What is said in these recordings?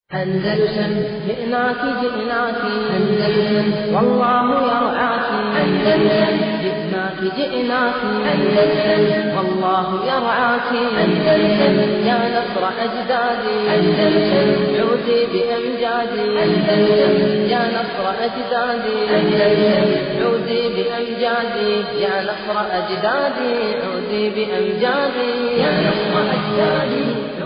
أندلسن جئناك جئناك أندلسن والله يرعاك أندلسن جئناك جئناك أندلسن والله يرعاك أندلسن يا نصر أجدادي أندلسن عودي بأمجادي أندلسن يا نصر أجدادي أندلسن عودي بأمجادي يا نصر أجدادي عودي بأمجادي يا نصر أجدادي عودي بأمجادي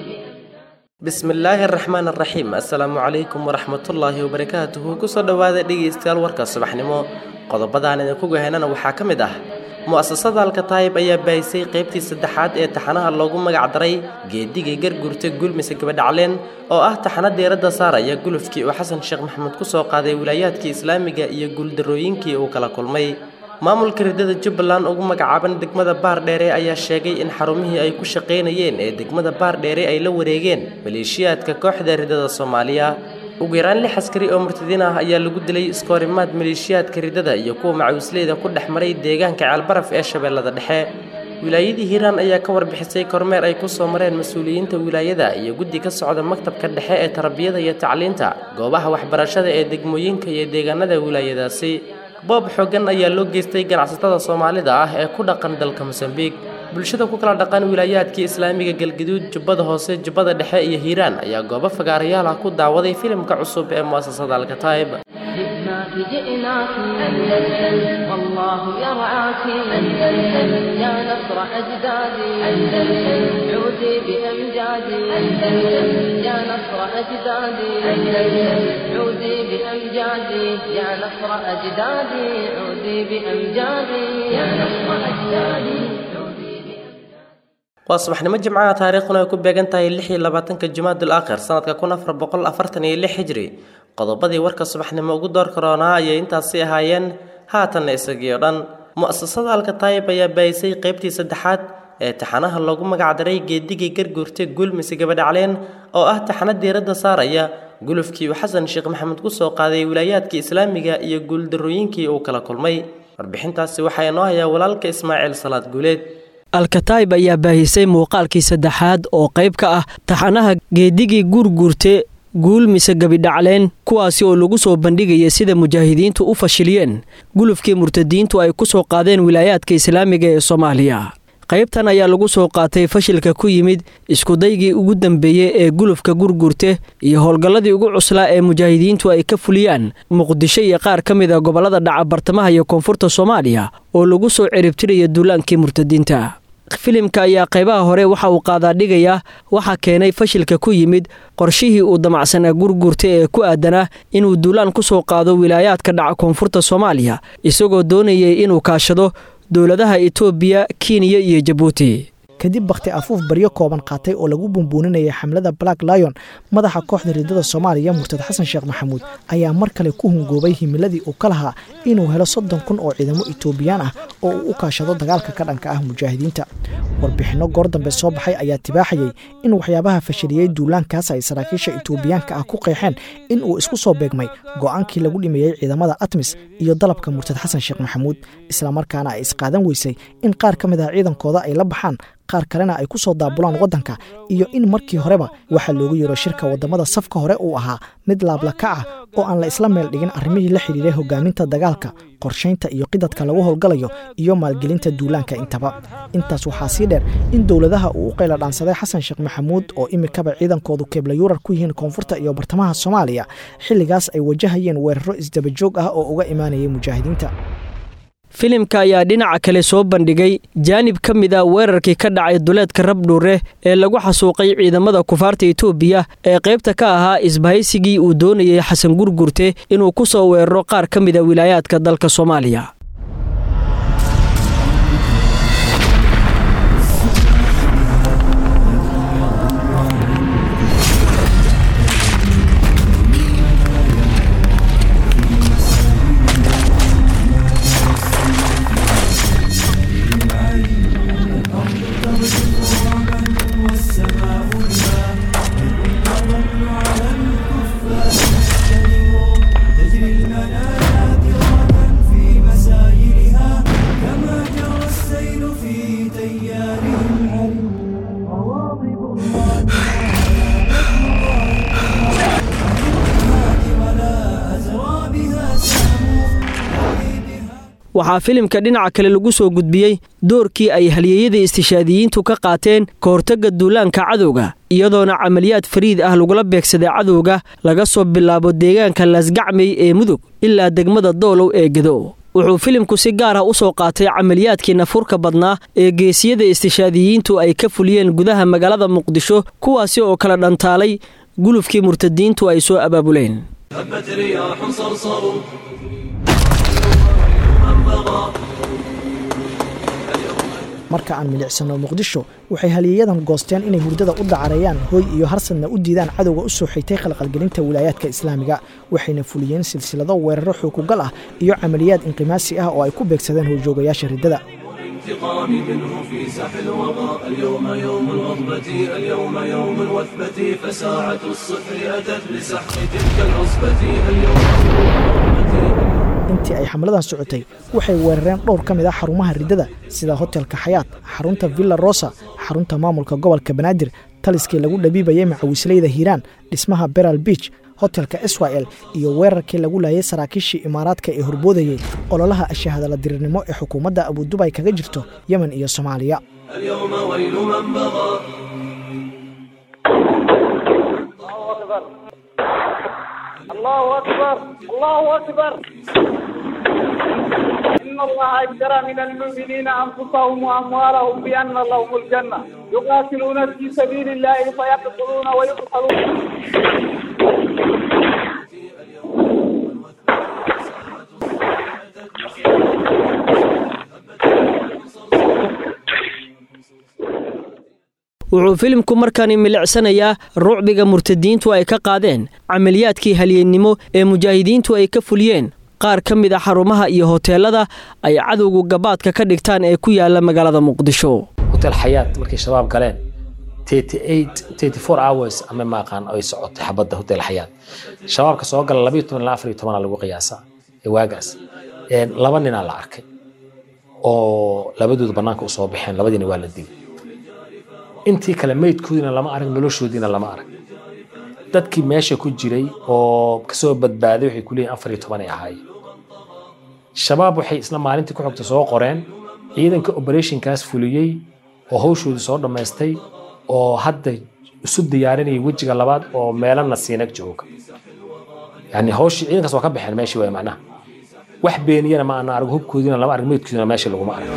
bismillaahi araxmaan araxiim assalaamu calaykum waraxmatullaahi wabarakaatuhu kusoo dhowaada dhegaystayaal warka subaxnimo qodobadaan idinku gahanana waxaa ka mid ah mu'asasada alkataayib ayaa baahisay qaybtii saddexaad ee taxanaha loogu magac daray geedigay gargurta gulmise gabadhacleen oo ah taxano diiradda saaraya gulufkii uu xasan sheekh maxamuud kusoo qaaday wilaayaadkii islaamiga iyo guuldarrooyinkii uu kala kulmay maamulka ridada jubbaland ugu magacaaban degmada baardheere ayaa sheegay in xarumihii ay ku shaqaynayeen ee degmada baardheere ay la wareegeen maleeshiyaadka kooxda ridada soomaaliya ugu yaraan lix askari oo murtadiin ah ayaa lagu dilay iskoorimaad maleeshiyaadka ridada iyo kuwa macawisleyda ku dhex maray deegaanka ceelbaraf ee shabeellada dhexe wilaayadii hiiraan ayaa ka warbixisay kormeer ay kusoo mareen mas-uuliyiinta wilaayada iyo guddi ka socda maktabka dhexe ee tarbiyada iyo tacliinta goobaha waxbarashada ee degmooyinka iyo deegaanada wilaayadaasi boob xooggan ayaa loo geystay ganacsatada soomaalida ah ee ku dhaqan dalka mosambiik bulshada ku kala dhaqan wilaayaadkii islaamiga galgaduud jubbada hoose jubbada dhexe iyo hiiraan ayaa goobo fagaarayaal ah ku daawaday filimka cusub ee mu'asasada alkataayib جئناك جئناك أندلسن والله يرعاك أندلسن يا نصر أجدادي أندلسن عودي بأمجادي أندلسن يا نصر أجدادي أندلسن عودي بأمجادي يا نصر أجدادي عودي بأمجادي يا نصر أجدادي عودي بأمجادي waa subaxnimo jimcaha taariikhduna ay ku beegan tahay lix iyo labaatanka jumaadul aakhir sanadka kun afar boqol afartan iyo lix hijri qodobadii warka subaxnimo ugu door karoonaa ayay intaasi ahaayeen haatanna isagii oo dhan mu'asasada alkataayib ayaa baahisay qaybtii saddexaad ee taxanaha loogu magacdaray geedigii garguurta gulmise gabadhacleen oo ah taxano diiradda saaraya gulufkii uu xasan sheekh maxamed kusoo qaaday wilaayaadkii islaamiga iyo guuldarrooyinkii uu kala kulmay warbixintaasi waxaa inoo hayaa walaalka ismaaciil salaad guuleed alkataayib ayaa baahisay muuqaalkii saddexaad oo qayb ka ah taxanaha geedigii guurguurte guul mise gabidhacleen kuwaasi oo lagu soo bandhigaya sida mujaahidiintu u fashiliyeen gulufkii murtadiintu ay ku soo qaadeen wilaayaadka islaamiga ee soomaaliya qaybtan ayaa lagu soo qaatay fashilka ku yimid iskudaygii ugu dambeeyey ee gulufka gurgurte iyo howlgalladii ugu cuslaa ee mujaahidiintu ay ka fuliyaan muqdisho iyo qaar ka mid a gobollada dhaca bartamaha iyo koonfurta soomaaliya oo lagu soo ciribtiraya duulaankii murtadiinta filimka ayaa qaybaha hore waxa uu qaadaa dhigayaa waxaa keenay fashilka ku yimid qorshihii uu damacsanaa gurgurta ee ku aadanaa inuu duulaan ku soo qaado wilaayaadka dhaca koonfurta soomaaliya isagoo doonayay inuu kaashado dowladaha itoobiya kenya iyo jabuuti kadib bakhti afuuf baryo kooban qaatay oo lagu bumbuuninayay xamlada black lion madaxa kooxda ridada soomaaliya murtad xasan sheekh maxamuud ayaa mar kale ku hungoobay himiladii uu ka lahaa inuu helo soddon kun oo ciidamo itoobiyaan ah oo uu u kaashado dagaalka ka dhanka ah mujaahidiinta warbixinno goor dambe soo baxay ayaa tibaaxayay in waxyaabaha fashiliyey duulaankaas ay saraakiisha itoobiyaanka ah ku qeexeen in uu isku soo beegmay go'aankii lagu dhimeeyey ciidamada atmis iyo dalabka murtad xasan sheekh maxamuud islamarkaana ay isqaadan weysay in qaar ka mid ah ciidankooda ay la baxaan qaar kalena ay ku soo daabulaan waddanka iyo in markii horeba waxaa loogu yeero shirka waddamada safka hore uu ahaa mid laablaka ah oo aan la isla meel dhigin arrimihii la xidhiiray hogaaminta dagaalka qorshaynta iyo qidadka lagu howlgalayo iyo maalgelinta duulaanka intaba intaas waxaa sii dheer in dowladaha uu u qayla dhaansaday xasan sheekh maxamuud oo imikaba ciidankoodu keeblayuurar ku yihiin koonfurta iyo bartamaha soomaaliya xilligaas ay wajahayeen weeraro isdabajoog ah oo uga imaanayay mujaahidiinta filimka ayaa dhinaca kale soo bandhigay jaanib ka mid a weerarkii ka dhacay duleedka rabdhuure ee lagu xasuuqay ciidamada kufaarta itoobiya ee qaybta ka ahaa isbahaysigii uu doonayay xasan gurgurte inuu ku soo weeraro qaar ka mid a wilaayaadka dalka soomaaliya تجري المنادر في مسار waxaa filimka dhinaca kale lagu soo gudbiyey doorkii ay halyeeyada istishaadiyiintu ka qaateen ka hortagga duulaanka cadowga iyadoona camaliyaad fariid ah lagula beegsaday cadowga laga soo bilaabo deegaanka laasgacmey ee mudug ilaa degmada doolow ee gedo wuxuu filimku si gaar ah u soo qaatay camaliyaadkii nafurka badnaa ee geesiyada istishaadiyiintu ay ka fuliyeen gudaha magaalada muqdisho kuwaasi oo kala dhantaalay gulufkii murtadiintu ay soo abaabuleen هبت رياح صرصر marka aan milicsano muqdisho waxay halyeeyadan goosteen inay hurdada u dacareeyaan hooy iyo harsadna u diidaan cadowga u soo xigtay khalqalgelinta wilaayaadka islaamiga waxayna fuliyeen silsilado weeraro xukugal ah iyo camaliyaad inqimaasi ah oo ay ku beegsadeen howjoogayaasha riddada انتقام منه في ساح الوغى اليوم يوم الغضبة اليوم يوم الوثبة فساعة الصفر أتت لسحق تلك العصبة اليوم intii ay xamladan socotay waxay weerareen dhowr ka mid ah xarumaha riddada sida hotelka xayaat xarunta villa rosa xarunta maamulka gobolka banaadir taliskii lagu dhabiibayay macawisleyda hiiraan dhismaha beral beach hotelka israel iyo weerarkii lagu laayay saraakiishii imaaraadka ee horboodayey ololaha ashahadala dirirnimo ee xukuumadda abudubay kaga jirto yemen iyo soomaaliya اليوم ويل من بغى الله أكبر الله أكبر إن الله اشترى من المؤمنين أنفسهم وأموالهم بأن لهم الجنة يقاتلون في سبيل الله فيقتلون ويقتلون wuxuu filimku markani milicsanayaa rucbiga murtadiintu ay ka qaadeen camaliyaadkii halyeennimo ee mujaahidiintu ay ka fuliyeen qaar ka mid a xarumaha iyo hoteelada ay cadowgu gabaadka ka dhigtaan ee ku yaala magaalada muqdisho hotel xayaat markay shabaab galeen hours ama maaqaan ay socotay xabadda hotel xayaat shabaabka soo gala labayo toban ilaa afariyo tobana lagu qiyaasaa ee waagaas laba ninaa la arkay oo labadooda bannaanka u soo baxeen labadiina waa la dilay intii kale meydkoodiina lama arag noloshoodiina lama arag dadkii meesha ku jiray oo kasoo badbaaday waxay ku leeyihin afar iyo toban ay ahaayeen shabaab waxay isla maalintii ku xogta soo qoreen ciidanka operationkaas fuliyey oo hawshoodii soo dhammaystay oo hadda isu diyaarinayay wejiga labaad oo meelana siinag jooga yani hawshii ciidankaas waa ka baxeen meeshii waay macnaha wax beeniyana ma ana arag hubkoodiina lama arag meydkoodiina meesha laguma arag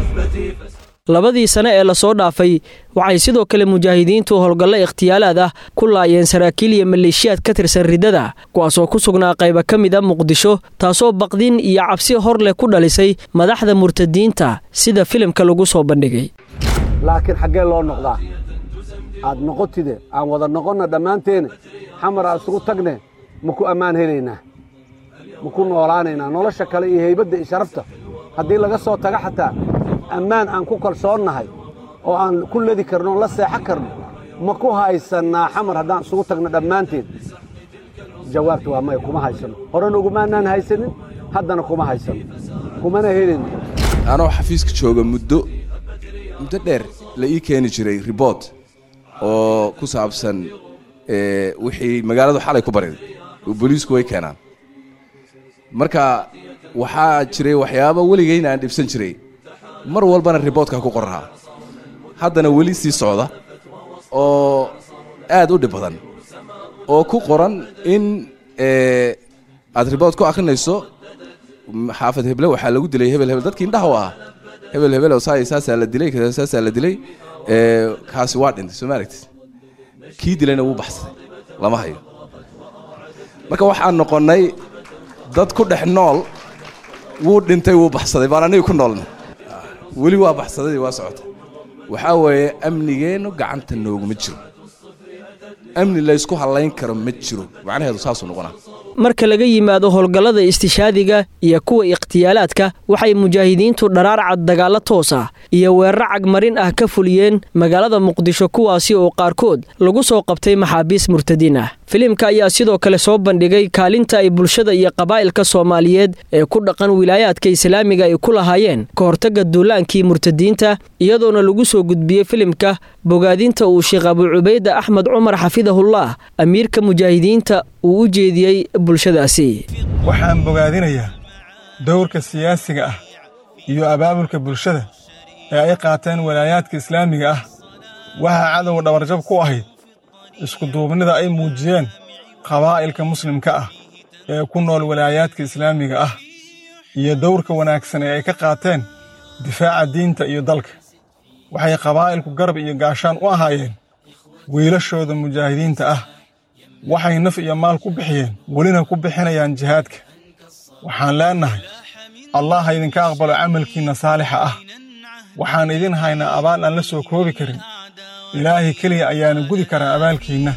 labadii sane ee lasoo dhaafay waxay sidoo kale mujaahidiintu howlgallo ikhtiyaalaad ah ku laayeen saraakiil iyo maleeshiyaad ka tirsan riddada kuwaasoo ku sugnaa qayba ka mid a muqdisho taasoo baqdin iyo cabsi hor leh ku dhalisay madaxda murtadiinta sida filimka lagu soo bandhigay laakiin xaggee loo noqdaa aad noqotide aan wada noqonna dhammaanteene xamar aan isugu tagne ma ku ammaan helaynaa ma ku noolaanaynaa nolosha kale iyo haybadda iyo sharafta haddii laga soo taga xataa ammaan aan ku kalsoonnahay oo aan ku ledi karno on la seexan karno ma ku haysannaa xamar haddaan isugu tagno dhammaanteen jawaabtu waa maya kuma haysanno horena ugumaanaan haysanin haddana kuma haysanno kumana helin anoo xafiiska jooga muddo muddo dheer la ii keeni jiray ribort oo ku saabsan wixii magaaladu xalay ku bariday oo booliisku way keenaan marka waxaa jiray waxyaaba weligayna aan dhibsan jiray mar walbana riboortka ku qorahaa haddana weli sii socda oo aad u dhib badan oo ku qoran in aad riboort ku akhrinayso xaafad heble waxaa lagu dilay hebel hebel dadkii indhaha u ah hebel hebel oo saa saasaa la dilay saasaa la dilay kaasi waa dhintay soo ma aragtid kii dilayna wuu baxsaday lama hayo marka waxaan noqonnay dad ku dhex nool wuu dhintay wuu baxsaday baan aniga ku noolna weli waa baxsadadii waa socota waxaa weeye amnigeennu gacanta nooguma jiro amni laysku hallayn karo ma jiro macnaheedu saasuu noqonaa marka laga yimaado howlgallada istishaadiga iyo kuwa ikhtiyaalaadka waxay mujaahidiintu dharaar cad dagaallo toos ah iyo weeraro cagmarin ah ka fuliyeen magaalada muqdisho kuwaasi oo qaarkood lagu soo qabtay maxaabiis murtadiin ah filimka ayaa sidoo kale soo bandhigay kaalinta ay bulshada iyo qabaa'ilka soomaaliyeed ee ku dhaqan wilaayaadka islaamiga ay ku lahaayeen ka hortagga duulaankii murtadiinta iyadoona lagu soo gudbiyey filimka bogaadinta uu sheekh abu cubayda axmed cumar xafidahullah amiirka mujaahidiinta uu u jeediyey bulshadaasi waxaan bogaadinayaa dowrka siyaasiga ah iyo abaabulka bulshada ee ay qaateen walaayaadka islaamiga ah waxaa cadow dhabarjab ku ahayd iskuduubnida ay muujiyeen qabaa'ilka muslimka ah ee ku nool walaayaadka islaamiga ah iyo dowrka wanaagsan ee ay ka qaateen difaaca diinta iyo dalka waxay qabaa'ilku garab iyo gaashaan u ahaayeen wiilashooda mujaahidiinta ah waxay naf iyo maal ku bixiyeen welina ku bixinayaan jihaadka waxaan leennahay allah ha idinka aqbalo camalkiinna saalixa ah waxaan idin haynaa abaal aan la soo koobi karin ilaahay keliya ayaana gudi karaa abaalkiinna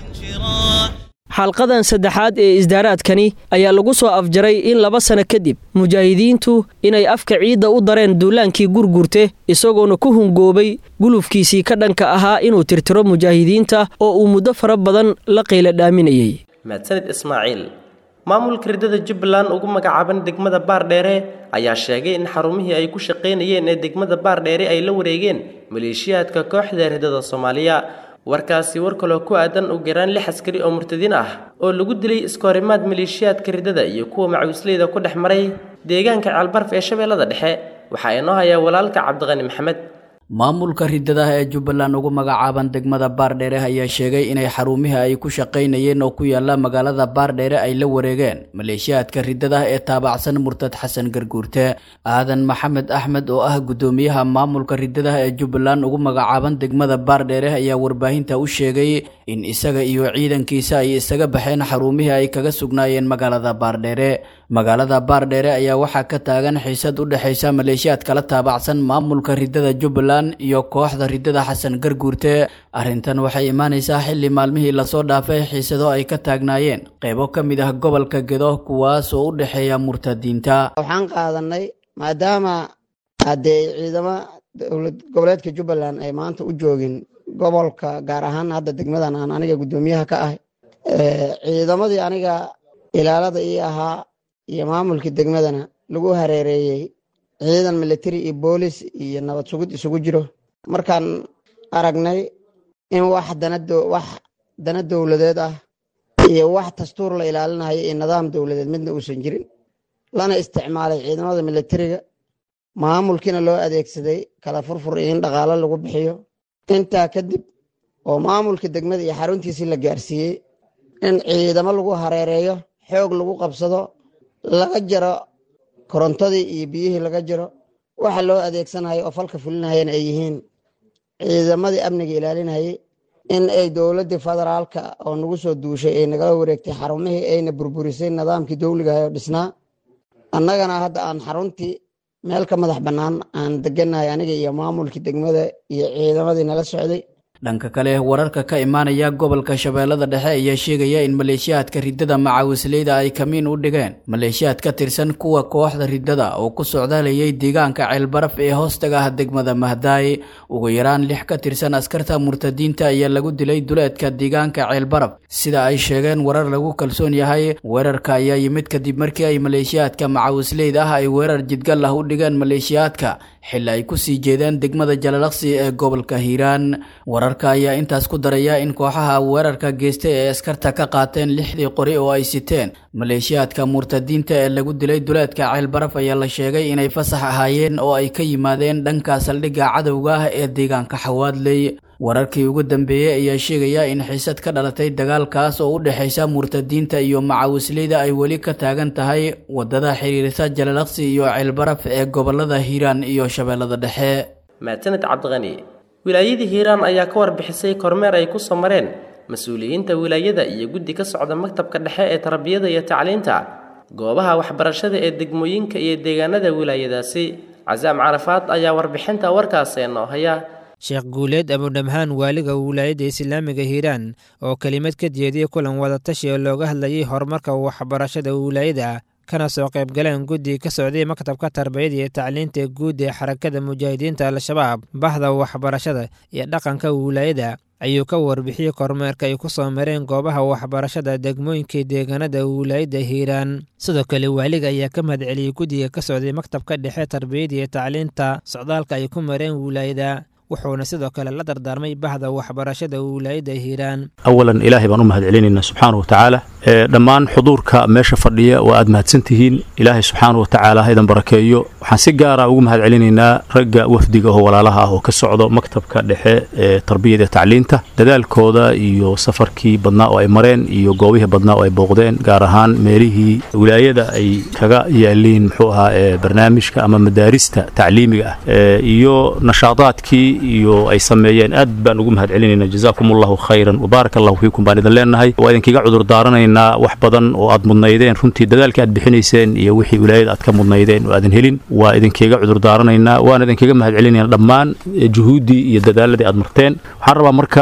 xalqadan saddexaad ee isdaaraadkani ayaa lagu soo afjaray in laba sano kadib mujaahidiintu inay afka ciidda u dareen duulaankii gurgurte isagoona ku hungoobay gulufkiisii ka dhanka ahaa inuu tirtiro mujaahidiinta oo uu muddo fara badan la qiila dhaaminayay mahadsanid ismaaciil maamulka riddada jubbaland ugu magacaaban degmada baardheere ayaa sheegay in xarumihii ay ku shaqaynayeen ee degmada baardheere ay la wareegeen maleeshiyaadka kooxda riddada soomaaliya warkaasi war kaloo ku aadan u garaan lix askari oo murtadiin ah oo lagu dilay iskoorimaad maleeshiyaadka riddada iyo kuwa macawisleyda ku dhex maray deegaanka ceelbarf ee shabeellada dhexe waxaa inoo hayaa walaalka cabdiqani maxamed maamulka riddadaha ee jubbaland ugu magacaaban degmada baardheere ayaa sheegay inay xarumihii ay ku shaqaynayeen oo ku yaala magaalada baardheere ay la wareegeen maleeshiyaadka riddadaha ee taabacsan murtad xasan garguurte aadan maxamed axmed oo ah guddoomiyaha maamulka riddadaha ee jubbaland ugu magacaaban degmada baardheere ayaa warbaahinta u sheegay in isaga iyo ciidankiisa ay isaga baxeen xarumihii ay kaga sugnaayeen magaalada baardheere magaalada baardheere ayaa waxaa ka taagan xiisad u dhexaysa maleeshiyaad kala taabacsan maamulka riddada jubbaland iyo kooxda riddada xasan garguurte arrintan waxay imaanaysaa xilli maalmihii lasoo dhaafay xiisado ay ka taagnaayeen qaybo ka mid ah gobolka gedo kuwaas oo u dhexeeya murtadiinta waxaan qaadanay maadaama haddee ciidamo dowlad goboleedka jubbaland ay maanta u joogin gobolka gaar ahaan hadda degmadan aan aniga guddoomiyaha ka ahay ciidamadii aniga ilaalada ii ahaa iyo maamulkii degmadana lagu hareereeyey ciidan military iyo boolis iyo nabad sugid isugu jiro markaan aragnay in wax wax dana dowladeed ah iyo wax dastuur la ilaalinayo iyo nidaam dowladeed midna uusan jirin lana isticmaalay ciidamada militariga maamulkiina loo adeegsaday kala furfur iyo in dhaqaalo lagu bixiyo intaa kadib oo maamulka degmada iyo xaruntiisii la gaarsiiyey in ciidamo lagu hareereeyo xoog lagu qabsado laga jaro korontadii iyo biyihii laga jiro waxa loo adeegsanayo oo falka fulinayana ay yihiin ciidamadii amniga ilaalinayay in ay dowladdii federaalka oo nagu soo duushay ay nagala wareegtay xarumihii ayna burburisay nidaamkii dowligaha oo dhisnaa annagana hadda aan xaruntii meel ka madax bannaan aan deganahay aniga iyo maamulkii degmada iyo ciidamadii nala socday dhanka kale wararka ka imaanaya gobolka shabeellada dhexe ayaa sheegaya in maleeshiyaadka riddada macawisleyda ay kamiin u dhigeen maleeshiyaad ka tirsan kuwa kooxda riddada oo ku socdaalayay deegaanka ceelbaraf ee hoostaga ah degmada mahdaay ugu yaraan lix ka tirsan askarta murtadiinta ayaa lagu dilay duleedka deegaanka ceelbaraf sida ay sheegeen warar lagu kalsoon yahay weerarka ayaa yimid kadib markii ay maleeshiyaadka macawisleyda ah ay weerar jidgal ah u dhigeen maleeshiyaadka xili ay kusii jeedeen degmada jalalaqsi ee gobolka hiiraan wararka ayaa intaas ku daraya in kooxaha weerarka geystay ay askarta ka qaateen lixdii qori oo ay siteen maleeshiyaadka murtadiinta ee lagu dilay duleedka ceelbaraf ayaa la sheegay inay fasax ahaayeen oo ay ka yimaadeen dhanka saldhigga cadowga ah ee deegaanka xawaadley wararkii ugu dambeeyey ayaa sheegaya in xiisad ka dhalatay dagaalkaas oo u dhexaysa murtadiinta iyo macawisleyda ay weli ka taagan tahay wadada xiriirisa jalalaqsi iyo ceelbaraf ee gobolada hiiraan iyo shabeellada dhexe maasaned cabdiqani wilaayadii hiiraan ayaa ka warbixisay kormeer ay ku soo mareen mas-uuliyiinta wilaayada iyo guddi ka socda maktabka dhexe ee tarbiyada iyo tacliinta goobaha waxbarashada ee degmooyinka iyo deegaanada wilaayadaasi casaam carafaad ayaa warbixinta warkaasi noo haya sheekh guuleed abudhamhaan waaliga wilaayadda islaamiga hiiraan oo kelimad ka jeediyey kulan wadatashi oo looga hadlayay horumarka waxbarashada wilaayada kana soo qaybgaleen guddi ka socday maktabka tarbiyada iyo tacliinta guud ee xarakada mujaahidiinta al-shabaab bahda waxbarashada iyo dhaqanka wilaayada ayuu ka warbixiyey kormeerka ay ku soo mareen goobaha waxbarashada degmooyinkai deegaanada wilaayadda hiiraan sidoo kale waaliga ayaa ka mahadceliyey guddiga ka socday maktabka dhexe tarbiyada iyo tacliinta socdaalka ay ku mareen wilaayada wuxuuna sidoo kale la dardaarmay bahda waxbarashada wilaayadda hiiraan awalan ilaahay baan u mahad celinaynaa subxaana wa tacaala dhammaan xuduurka meesha fadhiya waa aad mahadsan tihiin ilaahay subxaana wa tacaala ha idan barakeeyo waxaan si gaara ugu mahad celinaynaa ragga wafdiga oo walaalaha ah oo ka socdo maktabka dhexe ee tarbiyada iyo tacliinta dadaalkooda iyo safarkii badnaa oo ay mareen iyo goobihii badnaa oo ay booqdeen gaar ahaan meelihii wilaayada ay kaga yaaliin muxuu ahaa ee barnaamijka ama madaarista tacliimiga ah iyo nashaadaadkii iyo ay sameeyeen aad baan ugu mahad celinaynaa jazaakum allahu khayran wabaarak allahu fiikum baan idin leenahay waa idinkaga cudur daaranaynaa wax badan oo aad mudnaydeen runtii dadaalkii aad bixinayseen iyo wixii wilaayada aad ka mudnaydeen oo aadan helin waa idinkaga cudur daaranaynaa waan idinkaga mahad celinaynaa dhammaan juhuuddii iyo dadaaladii aad marteen waxaan rabaa marka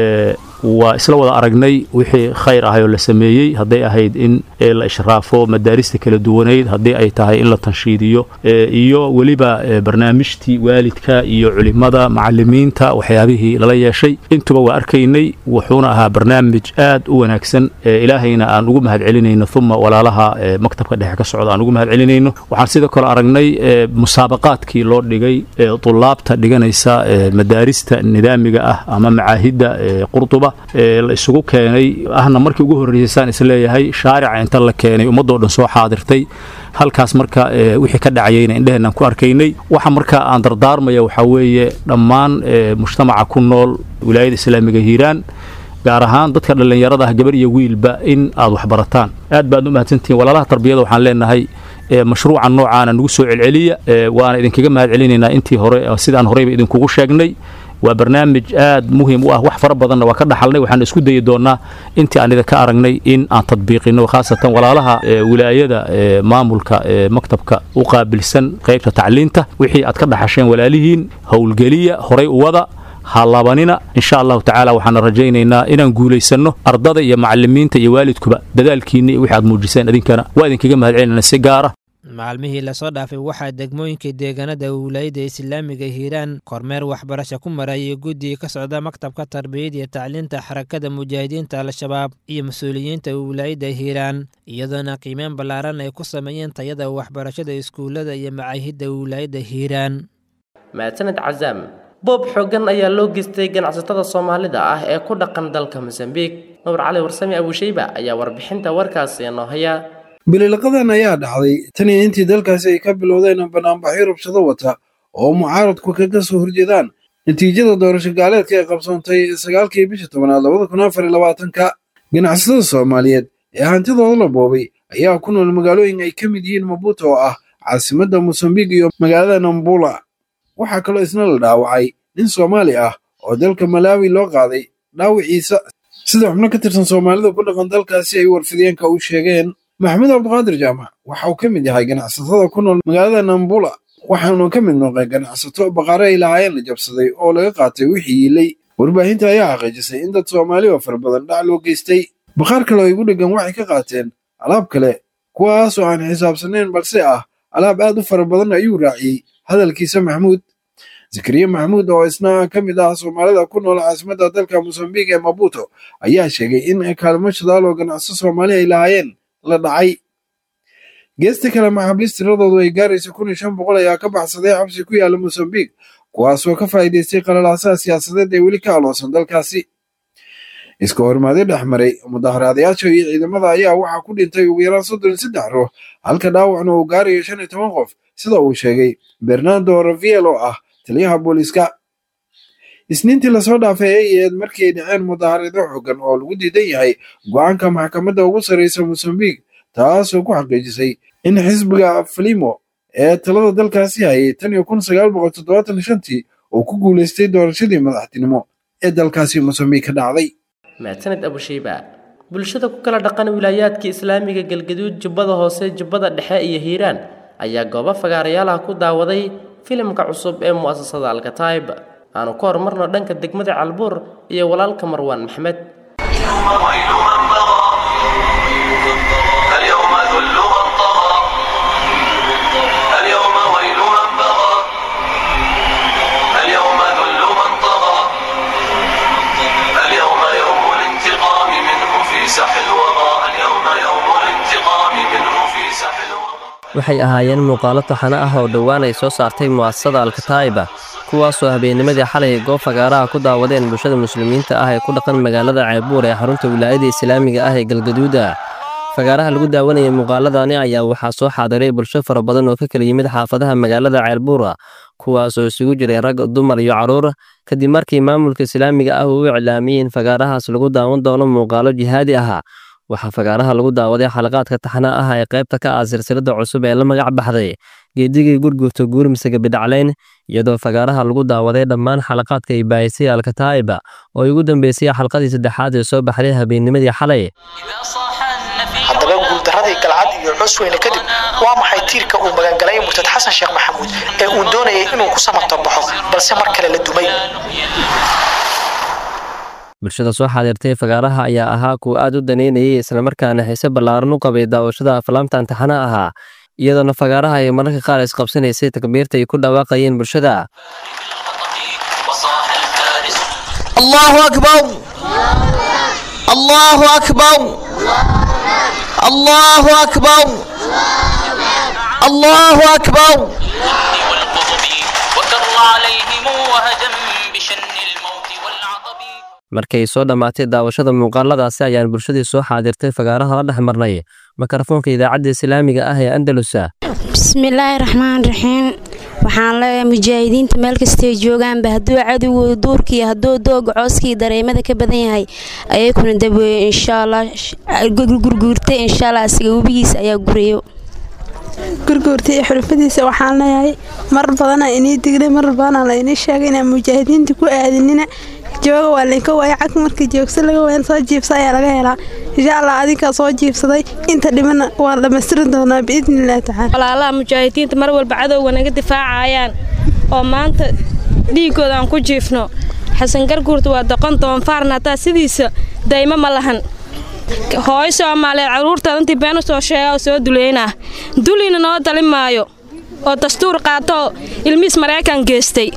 waa isla wada aragnay wixii khayr ahay oo la sameeyey hadday ahayd in la ishraafo madaarista kala duwanayd haddii ay tahay in la tanshiidiyo iyo weliba barnaamijtii waalidka iyo culimada macalimiinta waxyaabihii lala yeeshay intuba waa arkaynay wuxuuna ahaa barnaamij aad u wanaagsan ilaahayna aan ugu mahad celinayno uma walaalaha maktabka dhexe ka socda aan ugu mahad celinayno waxaan sidoo kale aragnay musaabaqaadkii loo dhigay tulaabta dhiganaysa madaarista nidaamiga ah ama macaahidda qurduba la isugu keenay ahna markii ugu horreysaan isleeyahay shaarica inta la keenay ummadoo dhan soo xaadirtay halkaas marka wixii ka dhacayayna indheheenaan ku arkaynay waxa marka aan dardaarmaya waxaa weeye dhammaan mujtamaca ku nool wilaayada islaamiga hiiraan gaar ahaan dadka dhallinyarada ah gabar iyo wiilba in aad waxbarataan aad baad u mahadsantihiin walaalaha tarbiyada waxaan leenahay mashruucan noocaana nagu soo celceliya waana idinkaga mahad celinaynaa intii hore sidaan horeyba idinkugu sheegnay waa barnaamij aad muhiim u ah wax fara badanna waa ka dhaxalnay waxaan isku dayi doonnaa intii aan idinka aragnay in aan tadbiiqino khaasatan walaalaha wilaayada maamulka maktabka u qaabilsan qaybta tacliinta wixii aad ka dhaxasheen walaalihiin howlgeliya horay u wada halabanina insha allahu tacaala waxaana rajaynaynaa inaan guulaysanno ardada iyo macalimiinta iyo waalidkuba dadaalkiinna iyo wixi aad muujiseen idinkana waa idinkaga mahad celinana si gaara maalmihii lasoo dhaafay waxaa degmooyinka deegaanada wilaayada islaamiga hiiraan kormeer waxbarasho ku marayay guddiga ka socda maktabka tarbiyada iyo tacliinta xarakada mujaahidiinta al-shabaab iyo mas-uuliyiinta wilaayada hiiraan iyadoona qiimeyn ballaaran ay ku sameeyeen tayada waxbarashada iskuullada iyo macaahidda wilaayada hiiraan mahadsaned cazaam boob xooggan ayaa loo geystay ganacsatada soomaalida ah ee ku dhaqan dalka mosambiik nuur cali warsame abuushayba ayaa warbixinta warkaasi noo haya bililiqadan ayaa dhacday tan iyo intii dalkaasi ay ka bilowdeen banaanbaxyo rabshado wata oo mucaaradku kaga soo horjeedaan natiijada doorasho gaaleedka ee qabsoontay sagaalkii bisha tobanaad labada kun afar iyo labaatanka ganacsatada soomaaliyeed ee hantidooda la boobay ayaa ku nool magaalooyin ay ka mid yihiin mabuuta oo ah caasimadda mosambiik iyo magaalada nambula waxaa kaloo isna la dhaawacay nin soomaali ah oo dalka malaawi loo qaaday dhaawiciisa sida xubno ka tirsan soomaalida ku dhaqan dalkaasi ay warfideenka u sheegeen maxamed cabdiqaadir jaamac waxa uu ka mid yahay ganacsatada ku nool magaalada nambula waxaanu ka mid noqday ganacsato baqaare ay lahaayeen la jabsaday oo laga qaatay wixii yiilay warbaahinta ayaa xaqiijisay in dad soomaali oo fara badan dhac loo geystay baqaar kale oo igu dheggan waxay ka qaateen alaab kale kuwaas oo aan xisaabsanayn balse ah alaab aad u fara badan ayuu raaciyey hadalkiisa maxamuud zakariya maxamuud oo isna ka mid ah soomaalida ku nool caasimadda dalka mosambiik ee mabuuto ayaa sheegay in kaalmo shadaal oo ganacso soomaali ay lahaayeen la dhacay geesta kale maxaabiist tiradoodu ay gaaraysa kun iyo shan boqol ayaa ka baxsaday xabsi ku yaala mosambiik kuwaasoo ka faa'iidaystay qalalaasaha siyaasadeed ee weli ka aloosan dalkaasi iska hormaadyo dhex maray mudaharaadayaasha iyo ciidamada ayaa waxaa ku dhintay ugu yaraan soddon iyo saddex ruux halka dhaawacna uu gaarayo shan iyo toban qof sida uu sheegay bernardo raviel oo ah taliyaha booliiska isniintii lasoo dhaafay ay ahayd markii ay dhaceen mudaharado xoogan oo lagu diidan yahay go'aanka maxkamadda ugu sarraysa mosambiik taasoo ku xaqiijisay in xisbiga falimo ee talada dalkaasi hayay tan iyo kun sagaal boqol toddobaatan shantii uu ku guulaystay doorashadii madaxtinimo ee dalkaasi mosambiik ka dhacday mahadsaned abushayba bulshada ku kala dhaqan wilaayaadka islaamiga galgaduud jubbada hoose jubbada dhexe iyo hiiraan ayaa goobo fagaarayaalaha ku daawaday filimka cusub ee mu'asasada alkataib aanu ka horumarno dhanka degmada calbuur iyo walaalka marwaan maxmed waxay ahaayeen muuqaalo taxano ah oo dhowaan ay soo saartay mu'asasada alkataa'iba kuwaasoo habeennimadii xalay goob fagaaraha ku daawadeen bulshada muslimiinta ah ee ku dhaqan magaalada ceelbuur ee xarunta wilaayada islaamiga ah ee galgaduuda fagaaraha lagu daawanayay muuqaaladani ayaa waxaa soo xaadiray bulsho fara badan oo ka kala yimid xaafadaha magaalada ceelbuura kuwaasoo isugu jiray rag dumar iyo carruur kadib markii maamulka islaamiga ah uu iclaamiyey in fagaarahaas lagu daawan doono muuqaalo jihaadi ah waxaa fagaaraha lagu daawaday xalaqaadka taxna ah ee qaybta ka ah silsilada cusub ee la magac baxday geedigii gurgurta guurmise gabidhacleyn iyadoo fagaaraha lagu daawaday dhammaan xalaqaadka ay baayisay alkataa'iba oo ay ugu dambeysay xalqadii saddexaad ee soo baxday habeennimadii xalay haddaba guuldaradii galcad iyo cusweyne kadib waa maxay tiirka uu magangalay murtad xasan sheekh maxamuud ee uu doonayay inuu ku samato baxo balse mar kale la dumay bulshada soo xaadirtay fagaaraha ayaa ahaa kuwa aad u daneynayay islamarkaana xiise ballaaran u qabay daawashada aflaamta imtixaana ahaa iyadoona fagaaraha ay mararka qaar isqabsanaysay takbiirta ay ku dhawaaqayeen bulshada الله أكبر الله أكبر الله أكبر الله أكبر وكر عليهم وهجم بشن الموت markay soo dhammaatay daawashada muuqaaladaasi ayaan bulshadii soo xaadirtay fagaaraha la dhex marnay mikrofoonka idaacadda islaamiga ah ee andalusa bismillaahi raxmaan raxiim waxaan leeyahay mujaahidiinta meel kastay joogaanba hadduu cadowgooda duurkii hadduu dooga cooskii dareemada ka badan yahay ayakuna daweeye insha allah gurguurtay insha allah asiga webigiisa ayaa gurayo gurguurta iyo xulfadiisa waxaan leeyahay mar badana inii dignay mar badana la inii sheegay inaan mujaahidiinta ku aadinina jooga waa laynka waaya cag markii joogsa laga wayan soo jiibsa ayaa laga helaa insha allah adinkaa soo jiibsaday inta dhimana waan dhammaystirin doonaa biidni illahi tacaala walaalaha mujaahidiinta mar walba cadowga naga difaacayaan oo maanta dhiigooda aan ku jiifno xasan garguurta waa doqon doonfaarna hataa sidiisa daymo ma lahan hooyo soomaaliyeed carruurtaada intii been u soo sheega oo soo duleynaa dulina noo dalin maayo oo dastuur qaatoo ilmihiis maraykan geestay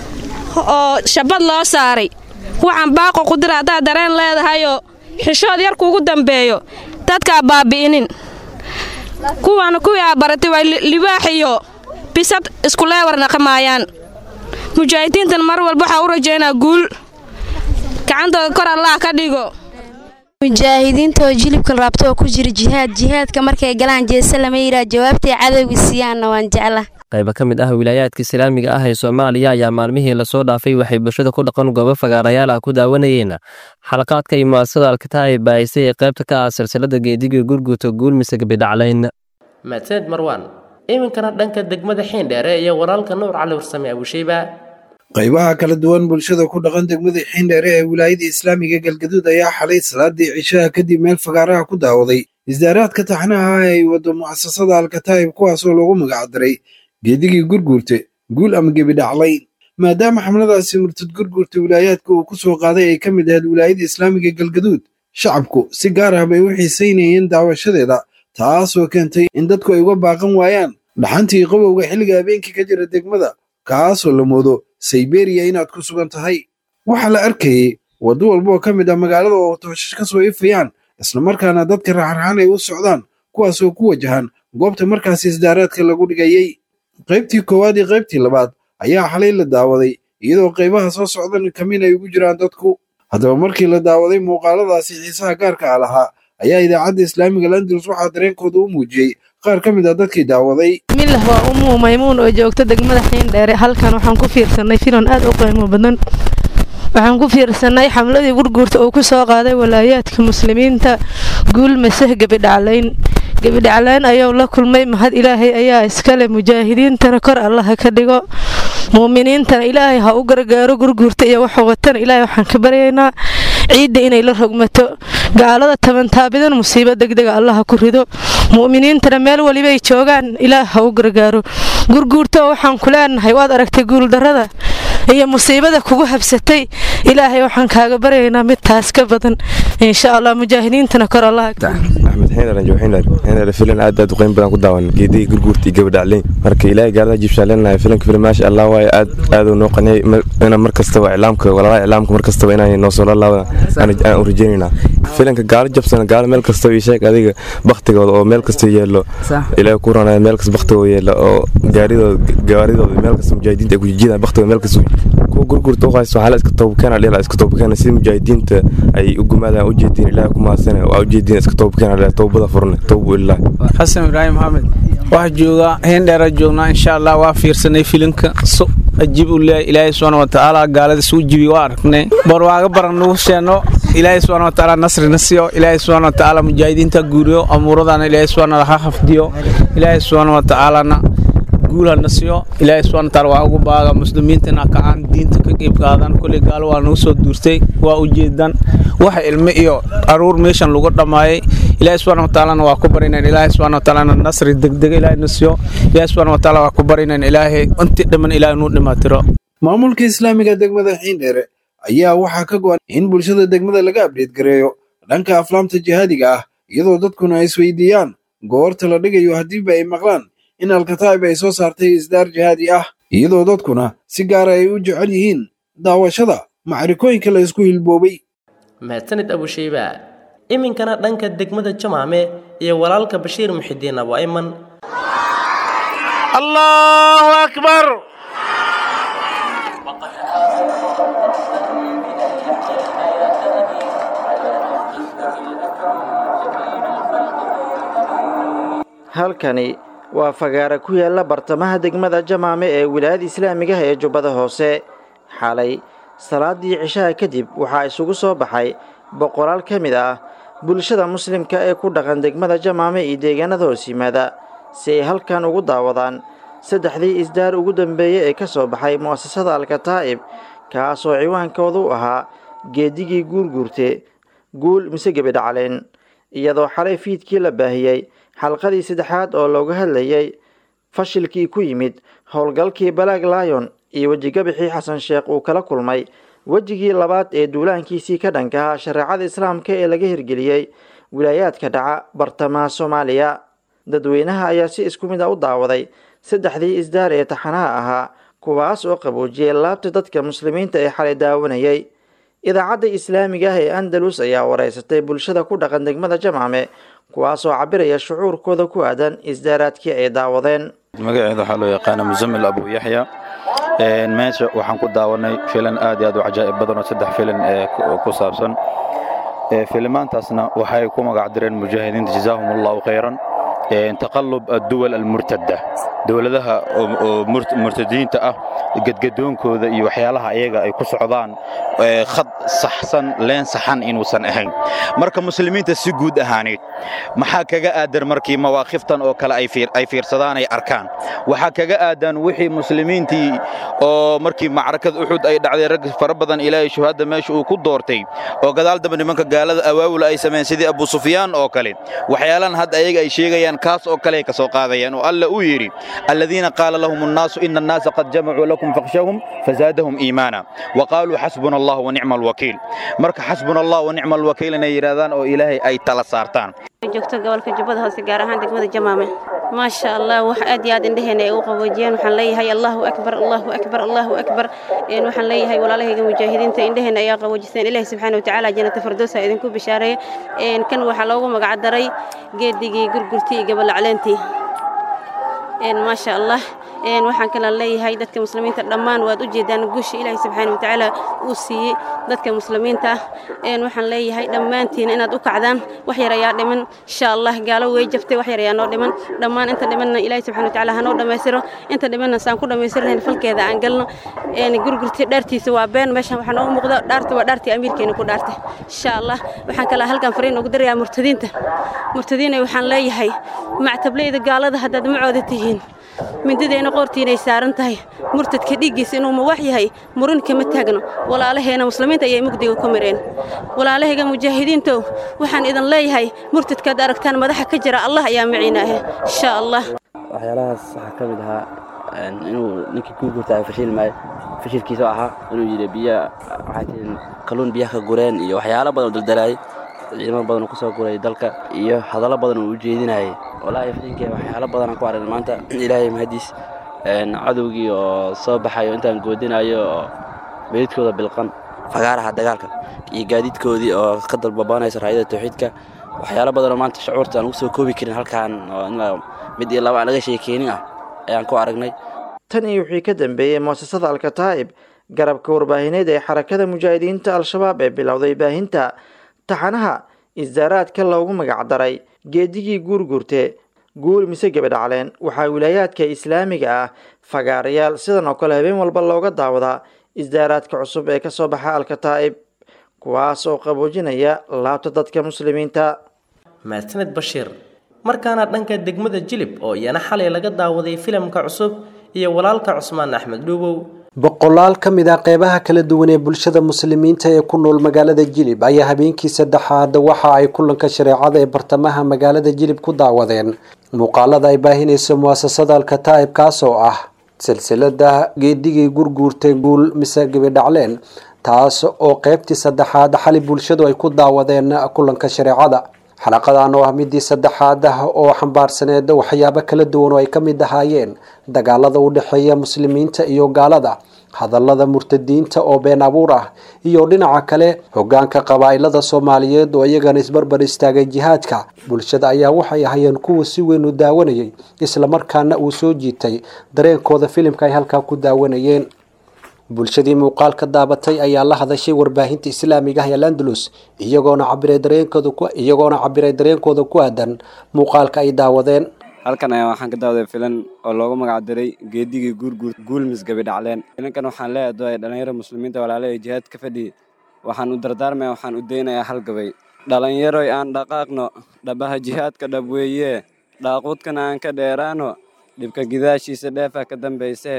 oo shabad loo saaray waxaan baaqo ku dira haddaad dareen leedahayoo xishood yar kuugu dambeeyo dadkaa baabi'inin kuwaana kuwii aa baratay waa libaax iyo bisad iskuleewar naqamaayaan mujaahidiintan mar walba waxaa u rajaynaa guul gacantooda kor allah ka dhigo mujaahidiinta oo jilibka raabto oo ku jira jihaad jihaadka markay galaan jeese lama yidhaa jawaabtay cadowga siiyaanna waan jecla qayba ka mid ah wilaayaadka islaamiga ah ee soomaaliya ayaa maalmihii lasoo dhaafay waxay bulshada ku dhaqan goobo fagaarayaal ah ku daawanayeen xalaqaadka iyo mu'asasada alkataa'ib baayisay ee qaybta ka ah silsilada geediga gurguuta guulmise gabidhaclayn mahadsaned marwaan iminkana dhanka degmada xiindheere iyo walaalka nuur cali warsame abusheyba qaybaha kala duwan bulshada ku dhaqan degmada xiindheere ee wilaayada islaamiga galgaduud ayaa xalay salaadii cishaha kadib meel fagaaraha ku daawaday isdaaraadka taxnaha ah ay wado mu'asasada alkataa'ib kuwaasoo loogu magacdaray geedigii gurguurte guul ama gebidhaclayn maadaama xamladaasi murtad gurguurta wilaayaadka uu ku soo qaaday ay ka mid ahayd wilaayada islaamiga galgaduud shacabku si gaar ah bay u xiisaynayeen daawashadeeda taasoo keentay in dadku ay uga baaqan waayaan dhaxantii qabowga xilliga habeenkii ka jira degmada kaasoo la moodo sayberiya inaad ku sugan tahay waxaa la arkayey waddo walba oo ka mid ah magaalada oo tooshash ka soo ifayaan islamarkaana dadka raxarxaan ay u socdaan kuwaasoo ku wajahan goobta markaasi isdaaraadka lagu dhigayey qaybtii koowaad iyo qaybtii labaad ayaa xalay la daawaday iyadoo qaybaha soo socdan kamin ay ugu jiraan dadku haddaba markii la daawaday muuqaaladaasi xiisaha gaarka ah lahaa ayaa idaacadda islaamiga landalus waxaa dareenkooda u muujiyey qaar ka mid ah dadkii daawaday milah waa umuu maymuun oo joogta degmada xiindheere halkan waxaan ku fiirsanay filan aad u qiimo badan waxaan ku fiirsanay xamladii gurguurta uu ku soo qaaday walaayaadka muslimiinta guul maseh gebidhaclayn gebidhaclayn ayuu la kulmay mahad ilaahay ayaa iskale mujaahidiintana kor allaha ka dhigo muuminiintana ilaahay ha u gargaaro gurguurta iyo waxuu watana ilaahay waxaan ka baryaynaa ciidda inay la rogmato gaalada tabantaabidan musiibo degdega allaha ku rido mu'miniintana meel walibay joogaan ilaah ha u gargaaro gurguurta oo waxaan ku leenahay waad aragtay guuldarrada iyo musiibada kugu habsatay ilaahay waxaan kaaga baryaynaa mid taas ka badan insha allah mujaahidiintana kor allaha axmed xeendar anjo xeendar xeendar filan aad aad u qiimo badan ku daawan geedihii gurguurtii gabadhacleyn marka ilaahay gaalada jibshaan leenahay filanka filan maasha allah waaye aad aad uu noo qaniyay ina mar kastaba iclaamka walaalaha iclaamka mar kastaba inay noo soo lalaabada aan u rajaynaynaa filanka gaalo jabsan gaalo meel kastaba ii sheeg adiga baktigooda oo meel kasta yeelo ilaahay ku ranaya meel kasta baktigooda yeelo oo gaaridooda gaaridooda meel kasta mujaahidiinta ay ku jijidaan baktigooda meel kasta kuwa gurgurta u haysto waxaa la iska toobkeena dhela iska toobkeena sida mujaahidiinta ay u gumaadaan ujeediin ilaahay ku mahadsan waa ujeediin iska toobkeena dhela toobada furne toobu ilaahi xasan ibraahim maxamed waxaa joogaa heendheera joognaa insha allah waa fiirsanay filimka so ajiib u leeyahay ilaahay subxaana watacaala gaalada suu jibi waa aragnay barwaaga baran nagu sheeno ilaahay subxaana watacaala nasrina siiyo ilaahay subxaana watacaala mujaahidiinta guuriyo amuuradana ilaahay subxaana ha hafdiyo ilaahay subxaana watacaalana guulhana siiyo ilaahay subxaana watacaala waa ugu baaga muslimiintana kacaan diinta ka qeyb qaadan kulli gaalo waa nagu soo duurtay waa ujeedan waxa ilmo iyo aruur meeshan lagu dhammaayay ilaahay subxaana watacaalana waa ku barinayn ilaahay subxaana watacaalana nasri degdega ilaahay na siiyo ilaahay subxaana watacaala waa ku barinayn ilaahay intii dhamman ilaahay nuu dhimaatiro maamulka islaamiga degmada xiindheere ayaa waxaa ka go'an in bulshada degmada laga abdheed gareeyo dhanka aflaamta jihaadiga ah iyadoo dadkuna ay isweydiiyaan goorta la dhigayo haddiiba ay maqlaan in alkataa'ib ay soo saartay isdaar jihaadi ah iyadoo dadkuna si gaara ay u jecel yihiin daawashada macrikooyinka la isku hilboobay mahadsanid abushayba iminkana dhanka degmada jamaame iyo walaalka bashiir muxidiin abu ayman allahu akbar halkani waa fagaara ku yaalla bartamaha degmada jamaame ee wilaayada islaamigaha ee jubbada hoose xalay salaadii cishaha kadib waxaa isugu soo baxay boqolaal ka mid ah bulshada muslimka ee ku dhaqan degmada jamaame iyo deegaanada hoos yimaada si ay halkan ugu daawadaan saddexdii isdaar ugu dambeeyey ee ka soo baxay mu'asasada alkataa'ib kaasoo ciwaankoodu u ahaa geedigii guurguurte guul mise gebidhacleen iyadoo xalay fiidkii la baahiyey xalqadii saddexaad oo looga hadlayay fashilkii ku yimid howlgalkii balaag laayon iyo wejigabixii xasan sheekh uu kala kulmay wejigii labaad ee duulaankiisii ka dhankaha shareecada islaamka ee laga hirgeliyey wilaayaadka dhaca bartamaha soomaaliya dadweynaha ayaa si isku mid a u daawaday saddexdii isdaar ee taxanaha ahaa kuwaas oo qaboojiyey laabta dadka muslimiinta ee xalay daawanayay idaacadda islaamiga ah ee andalus ayaa wareysatay bulshada ku dhaqan degmada jamcame kuwaasoo cabiraya shucuurkooda ku aadan isdaaraadkii ay daawadeen magaceeda waxaa loo yaqaana musamil abu yaxya meesha waxaan ku daawanay filan aad iyo aad u cajaa'ib badan oo saddex filan ee ku saabsan filimaantaasna waxay ku magac direen mujaahidiinta jazaahum allahu khayran taqalub adduwal almurtada dowladaha oo murtadiinta ah gadgadoonkooda iyo waxyaalaha ayaga ay ku socdaan khad saxsan leen saxan inuusan ahayn marka muslimiinta si guud ahaaneed maxaa kaga aadan markii mawaaqiftan oo kale ay fiirsadaan ay arkaan waxaa kaga aadan wixii muslimiintii oo markii macrakada uxud ay dhacday rag fara badan ilaahay shuhadda meesha uu ku doortay oo gadaal dambe nimanka gaalada awaawula ay sameeyeen sidii abu sufyaan oo kale waxyaalan hadda ayaga ay sheegayaan kaas oo kale ay ka soo qaadayaan oo alla uu yidhi الذين قال لهم الناس إن الناس قد جمعوا لكم فاخشوهم فزادهم إيمانا وقالوا حسبنا الله ونعم الوكيل مرك حسبنا الله ونعم الوكيل إن يرادان أو إلهي أي تلا سارتان joogto gobolka jubbada hoose gaar ahaan degmada jamaame maasha allah wax aad iyo aad indheheena ay u qaboojiyeen waxaan leeyahay allahu akbar allahu akbar allahu akbar waxaan leeyahay walaalahayga mujaahidiinta indheheena ayaa qaboojiseen ilaahi subxaana watacaala jannata firdowsa idinku bishaareeya kan waxaa loogu magac daray geedigii gurgurtii iyo gabalacleentii maasha allah waxaan kala leeyahay dadka muslimiinta dhammaan waad u jeedaan guusha ilaahay subxaana watacaala uu siiyey dadka muslimiinta ah waxaan leeyahay dhammaantiin inaad u kacdaan wax yar ayaa dhiman insha allah gaalo way jabtay wax yar ayaa noo dhiman dhammaan inta dhimanna ilaahay subxaana watacaala hanoo dhammaystiro inta dhimanna saan ku dhammaystirnayn falkeeda aan galno gurgurti dhaartiisa waa been meeshan waxaa noogu muuqda dhaarta waa dhaartii amiirkeena ku dhaartay insha allah waxaan kala halkan fariin ugu dirayaa murtadiinta murtadiinay waxaan leeyahay mactableyda gaalada haddaad macooda tihiin mindideena qoortiinay saaran tahay murtadka dhiiggiisa inuu mawax yahay murin kama taagno walaalaheena muslimiinta ayay mugdiga ku mareen walaalahayga mujaahidiintow waxaan idin leeyahay murtadkaad aragtaan madaxa ka jira allah ayaa maciinaahe insha allah waxyaalahaas waxaa ka mid ahaa inuu ninkii ku gurta fashil maayo fashilkiisa ahaa inuu yidhi biya waxay tihiin kalluun biyaha ka gureen iyo waxyaalo badan oo daldalaayay ciidamo badan oo kusoo guray dalka iyo hadallo badan oo u jeedinayay walaahi fariinkee waxyaalo badan aan ku aragnay maanta ilaahay mahadiis cadowgii oo soo baxayo intaan goodinayo oo meydkooda bilqan fagaaraha dagaalka iyo gaadiidkoodii oo ka dalbabanaysa raayada tawxiidka waxyaalo badan oo maanta shucuurta aan ugu soo koobi karin halkaan oo in mid iyo laba aan laga sheekeynin ah ayaan ku aragnay tan iyo wixii ka dambeeyey mu'asasada alkataa'ib garabka warbaahineed ee xarakada mujaahidiinta al-shabaab ee bilowday baahinta taxanaha isdaaraadka loogu magacdaray geedigii guurguurte guul mise gebadhacleen waxaa wilaayaadka islaamiga ah fagaarayaal sidan oo kale habeen walba looga daawadaa isdaaraadka cusub ee kasoo baxa alkataa'ib kuwaas oo qaboojinaya laabta dadka muslimiinta mahadsaned bashiir markaana dhanka degmada jilib oo iyana xalay laga daawaday filimka cusub iyo walaalka cusmaan axmed dhuubow boqolaal ka mid ah qeybaha kala duwan ee bulshada muslimiinta ee ku nool magaalada jilib ayaa habeenkii saddexaad waxa ay kulanka shareecada ee bartamaha magaalada jilib ku daawadeen muuqaalada ay baahinayso muasasada alkataa'ib kaas oo ah silsilada geedigii gurguurtay guul mise gebidhacleen taas oo qeybtii saddexaad xali bulshadu ay ku daawadeen kulanka shareecada xalaqadan oo ah midii saddexaad ah oo xambaarsaneed waxyaabo kala duwan oo ay ka mid ahaayeen dagaalada u dhexeeya muslimiinta iyo gaalada hadallada murtadiinta oo been abuur ah iyo dhinaca kale hogaanka qabaa'ilada soomaaliyeed oo iyagana isbarbar istaagay jihaadka bulshada ayaa waxay ahaayeen kuwa si weyn u daawanayay islamarkaana uu soo jiitay dareenkooda filimka ay halkaa ku daawanayeen bulshadii muuqaalka daabatay ayaa la hadashay warbaahinta islaamiga ah ee landalus iyagoona cabiray dareenkooda ku iyagoona cabiray dareenkooda ku aadan muuqaalka ay daawadeen halkan ayaa waxaan ka daawaday filan oo loogu magacdiray geedigii guurguur guulmis gabidhacleen filankan waxaan leedahay dhalinyaro muslimiinta walaala ee jihaad ka fadhiya waxaan u dardaarmaya waxaan u daynayaa hal gabay dhalinyaroy aan dhaqaaqno dhabaha jihaadka dhab weeye dhaaquudkana aan ka dheeraano dhibka gidaashiisa dheefa ka dambaysee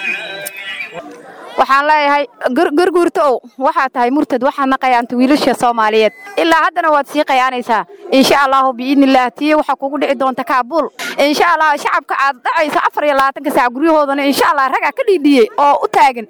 waxaan leeyahay gurguurta ow waxaa tahay murtad waxaad naqayaanta wiilasha soomaaliyeed ilaa haddana waad sii qayaanaysaa insha allahu biidnillaah tii waxaa kugu dhici doonta kaabuul insha allah shacabka aad dhacayso afar iyo labaatanka saac guryahoodana insha allah ragaa ka dhiidhiyey oo u taagan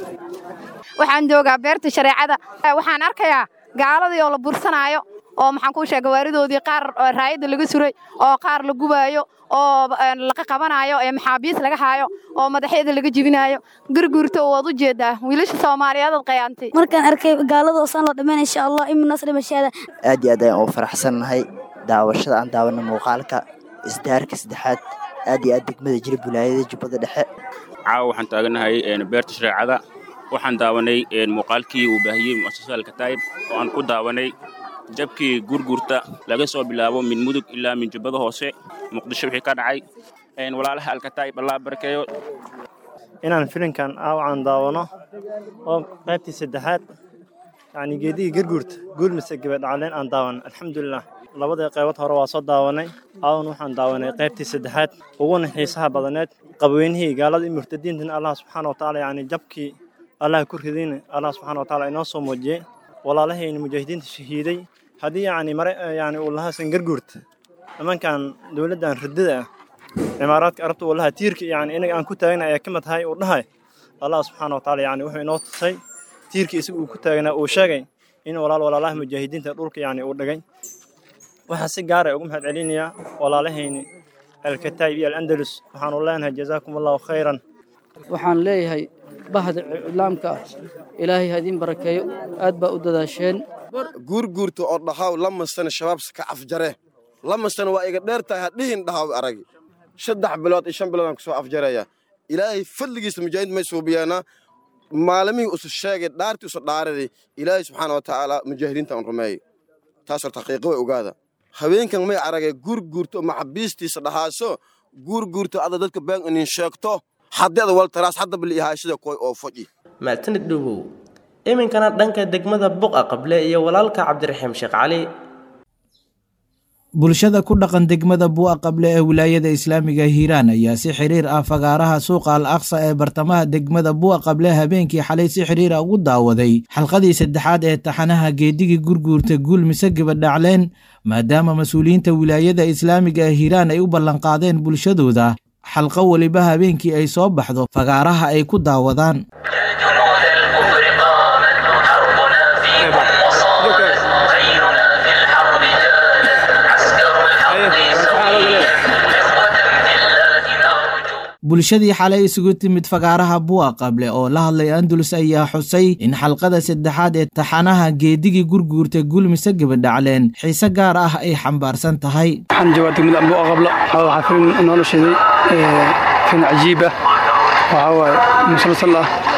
waxaan joogaa beerta shareecada waxaan arkayaa gaaladii oo la bursanaayo oo maxaan kuu sheega waaridoodii qaar raayadda laga suray oo qaar la gubaayo oo laga qabanayo ee maxaabiis laga haayo oo madaxyada laga jibinayo gurguurta waad u jeedaa wiilasha soomaaliyeed ad qayaantay markaan arkay gaalada oosaan la dhammayn insha allah imin nasri mashaada aad iyo aad ayaan ugu faraxsannahay daawashada aan daawana muuqaalka isdaarka saddexaad aad iyo aad degmada jira bulaayada jubbada dhexe caawa waxaan taaganahay beerta shareecada waxaan daawanay muuqaalkii uu baahiyey mu'asasada alkataa'ib oo aan ku daawanay jabkii gurgurta laga soo bilaabo min mudug ilaa min jubbada hoose muqdisho wixii ka dhacay walaalaha alkataa'ib allah barakeeyo inaan filinkan aawacan daawano oo qaybtii saddexaad yacni geedigii garguurta guul mise gabadhacleen aan daawan alxamdulilah labadii qaybood hore waa soo daawanay aawan waxaan daawanay qaybtii saddexaad uguna xiisaha badaneed qabweynihii gaalada iyo murtadiintana allah subxaana wa tacaala yacni jabkii allah ku ridayna allah subxaana wa tacaala inoo soo muujiyey walaalahayna mujaahidiinta shahiiday haddii yacni mare yacni uu lahaasan garguurta nimankan dowladdan ridada ah cimaaraadka arabta uu lahaa tiirka yacni inaga aan ku taagna ayaa ka mid tahay uu dhahay allah subxaana wa tacaala yacni wuxuu inoo tusay tiirkii isaga uu ku taagnaa uu sheegay in walaal walaalaha mujaahidiinta dhulka yacni uu dhigay waxaa si gaara ugu mahad celinayaa walaalahayni alkataayib iyo alandalus waxaanu leenahay jazaakum allahu khayran waxaan leeyahay bahda iclaamka ilaahay ha idiin barakeeyo aad baa u dadaasheen guurguurta oo dhahaw lamasana shabaabsa ka afjare lamasana waa iga dheer tahay hadhihin dhahaw aragi saddex bilood iyo shan bilood aan kusoo afjaraya ilaahay fadligiisa mujaahidiin may suubiyaana maalimihii usu sheegay dhaartii usu dhaaraday ilaahay subxaana wa tacaala mujaahidiinta aan rumeeyey taas horta xaqiiqo way ogaada haweenkan may aragay guurguurto maxabiistiisa dhahaaso guurguurto ada dadka been inin sheegto haddada waltaraas hadda bali ihaashada koy oo foji maatanid dhugow iminkana dhanka degmada buqa qable iyo walaalka cabdiraxiim sheekh cali bulshada ku dhaqan degmada bu'a qable ee wilaayada islaamiga hiiraan ayaa si xiriir ah fagaaraha suuqa al aqsa ee bartamaha degmada bu'a qable habeenkii xalay si xiriira ugu daawaday xalqadii saddexaad ee taxanaha geedigii gurguurta guul mise gabadhacleen maadaama mas-uuliyiinta wilaayada islaamiga ee hiiraan ay u ballanqaadeen bulshadooda xalqo weliba habeenkii ay soo baxdo fagaaraha ay ku daawadaan bulshadii xalay isugu timid fagaaraha bu'a qable oo la hadlay andalus ayaa xusay in xalqada saddexaad ee taxanaha geedigii gurguurta gulmise gabadhacleen xiise gaar ah ay xambaarsan tahay waxaan joogaa degmada bu'a qable waxaa filim inoola sheeday filim cajiib ah waxaa waaye musalsal ah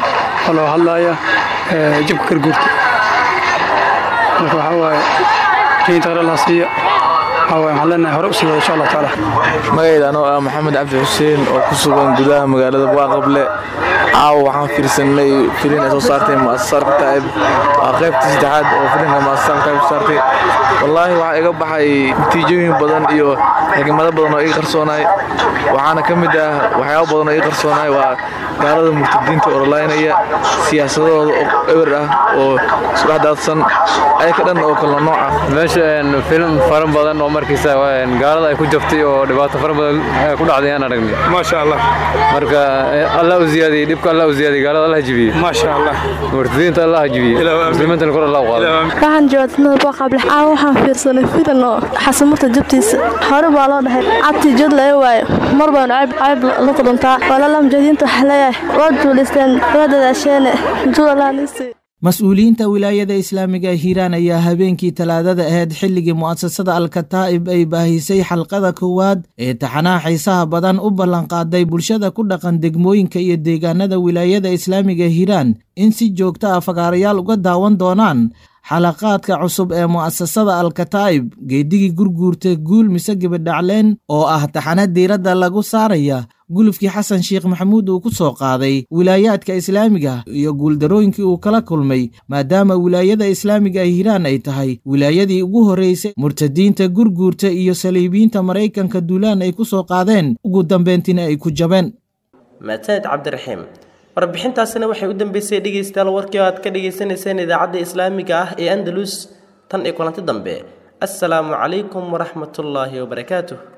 oo loo hadlaaya jabka garguurta marka waxaa waaye jayinta qare laha siiya waxaa waaye waxaan leenahay hore u sii wada insha allah tacaala magayda anoo ah maxamed cabdi xuseen oo ku sugan gudaha magaalada waaqable caawa waxaan fiirsanay filin ay soo saartay mu'asasar kataa'ib waa qaybtii saddexaad oo filinka mu'asasar kataa'ib soo saartay wallaahi waxaa iga baxay natiijooyin badan iyo xigmado badan oo iga qarsoonaay waxaana ka mid ah waxyaabo badan oo iga qarsoonaay waa gaalada murtadiinta orolaynaya siyaasadooda oo eber ah oo isku dhex daadsan ayaka dhan oo kala nooc ah meesha film fara badan oo markiisa gaalada ay ku jabtay oo dhibaato fara badan ku dhacday aan aragnay maasha allah marka allah u ziyaadiyey dhibka allah u ziyaadiyey gaalada allah jibiyey maasha allah murtadiinta allah jibiyey muslimiintana kor allah u qaaday waxaan joogtay boqable caawa waxaan fiirsanay filan oo xasamurta jabtiisa hore baa loo dhahay cabtii jod laga waayo mar baan cayb cayb la kulantaa walaala mujaahidiinta waxaa leeyahay waad duulisteen waa dadaasheene judalanisi mas-uuliyiinta wilaayada islaamiga hiiraan ayaa habeenkii talaadada ahayd xilligii mu'asasada alkataa'ib ay baahisay xalqada koowaad ee taxanaha xiisaha badan u ballanqaaday bulshada ku dhaqan degmooyinka iyo deegaanada wilaayada islaamiga hiiraan in si joogto ah fagaarayaal uga daawan doonaan xalaqaadka cusub ee mu'asasada alkataa'ib geedigii gurguurta guul mise gabadhacleen oo ah taxana diiradda lagu saaraya gulufkii xasan sheekh maxamuud uu ku soo qaaday wilaayaadka islaamiga iyo guuldarooyinkii uu kala kulmay maadaama wilaayada islaamiga hiiraan ay tahay wilaayadii ugu horreysay murtadiinta gurguurta iyo saliibiyiinta maraykanka duulaan ay ku soo qaadeen ugu dambeyntiina ay ku jabeen maasaned cabdiraxiim warbixintaasina waxay u dambeysay dhegaystayaal warkii oo aad ka dhagaysanayseen idaacadda islaamiga ah ee andalus tan iyo kulanti dambe assalaamu calaykum waraxmatullaahi wabarakaatuh